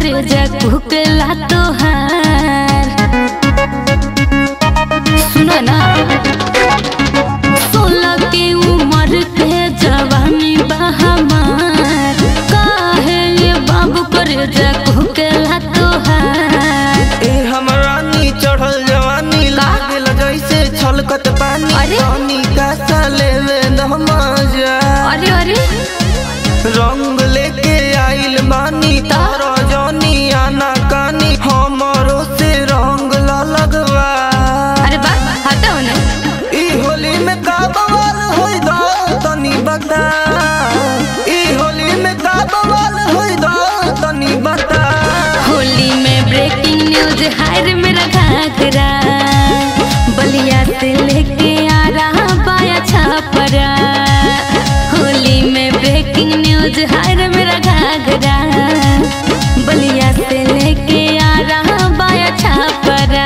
करे जा कुकला तोहार सुनो ना सोलह के उम्र के जवानी बहमार काहे ये बाबू करे जा कुकला तोहार ए हमरा नी चढ़ल जवानी लागल जैसे छलकत पानी अरे? पानी का साले में नमजा अरे अरे रंग लेके आइल बानी तारा जानी आना कानी हमरो से रंग ला लगवा अरे बा हटाओ ना ई होली में का बवाल होई दा तनी बता ई होली में का बवाल होई दा तनी बता होली में ब्रेकिंग न्यूज हायर मेरा घाघरा बलिया से लेके आ रहा बाया छापरा होली में ब्रेकिंग न्यूज हायर मेरा घाघरा बलिया से लेके आ रहा बाया छापरा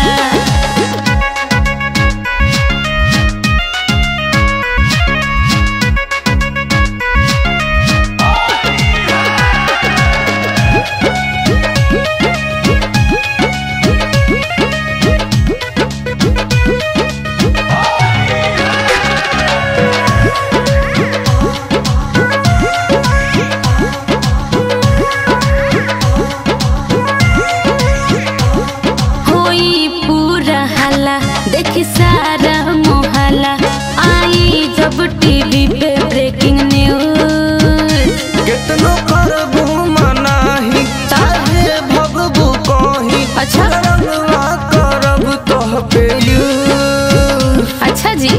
होई पूरा हल्ला देखी सारा मोहल्ला आई जब टीवी पे ब्रेकिंग न्यूज कितनो करबू मनाही चाहे भगबू कहीं अच्छा। रंगवा करब तोह पे यूज अच्छा जी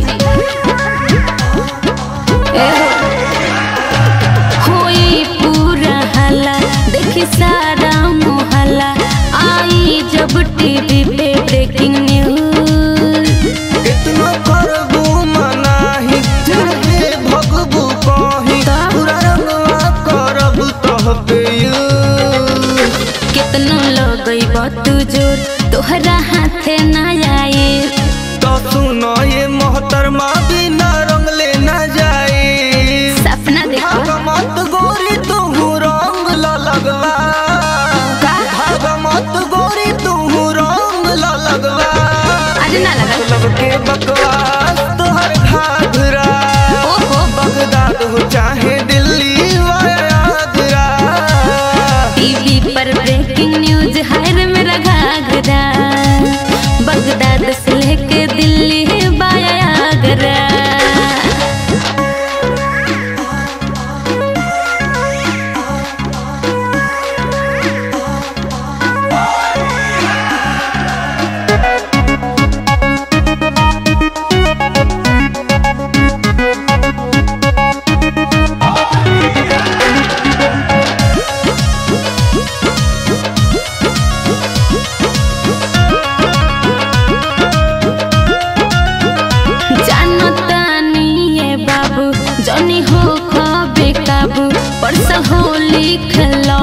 ए हो। होई पूरा हल्ला देखी सारा मोहल्ला आई जब टीवी पे ब्रेकिंग न्यूज कितनो करबू मनाही चाहे भगबू कहीं तो? पूरा रंगवा करब तोह पे यूज कितनो लगई बतू जोर तोहरा हाथे ना आए तो सुनो ये मोहतरमा बिना रंग लेना जाए सपना देखो भागमत गोरी तू रंग ला लगवा का? भागमत गोरी तू रंग ला लगवा अरे ना लगा लब के बकवास तोहर घाघरा ओहो बगदाद हो चाहे दिल्ली वा आगरा टीवी पर ब्रेकिंग न्यूज हायर मेरा घाघरा बगदाद से लेके दिल्ली बाया आगरा जानो तानी ये बाबू जनी हो खबे काबू परस होली खला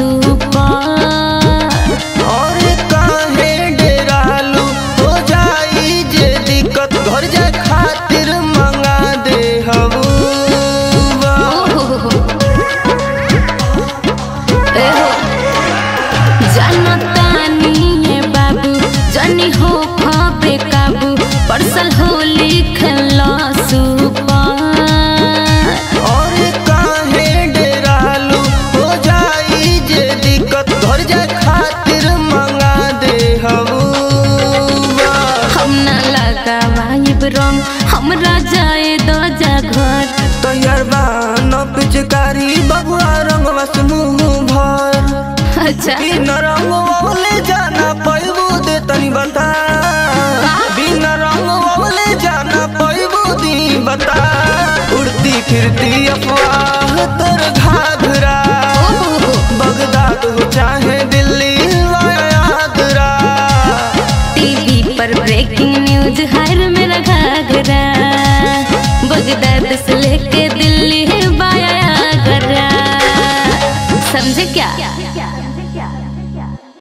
सुपर और काहे डेरालू हो जाई जे दिक्कत घर जाए खातिर मंगा दे हबूबा जनतानी ये बाबू जनी हो खबे काबू परसल होली खेला सुपर और काहे डेरालू हो जाई जे दिक्कत घर जाए खातिर मंगा दे हबूबा हम ना लगावाइब रंग हमरा जाए दो जा घर तैयार बा न पिचकारी बबुआ रंगवा से मुंह भर अच्छा बिना रंग वाले जाना पैबू दे तनी बता बिना रंग वाले जाना पैबू दी बता उड़ती फिरती अफवाह तर घाघरा बगदाद हो चाहे दिल्ली वा आगरा टीवी पर ब्रेकिंग न्यूज हायर मेरा घाघरा बगदाद से लेके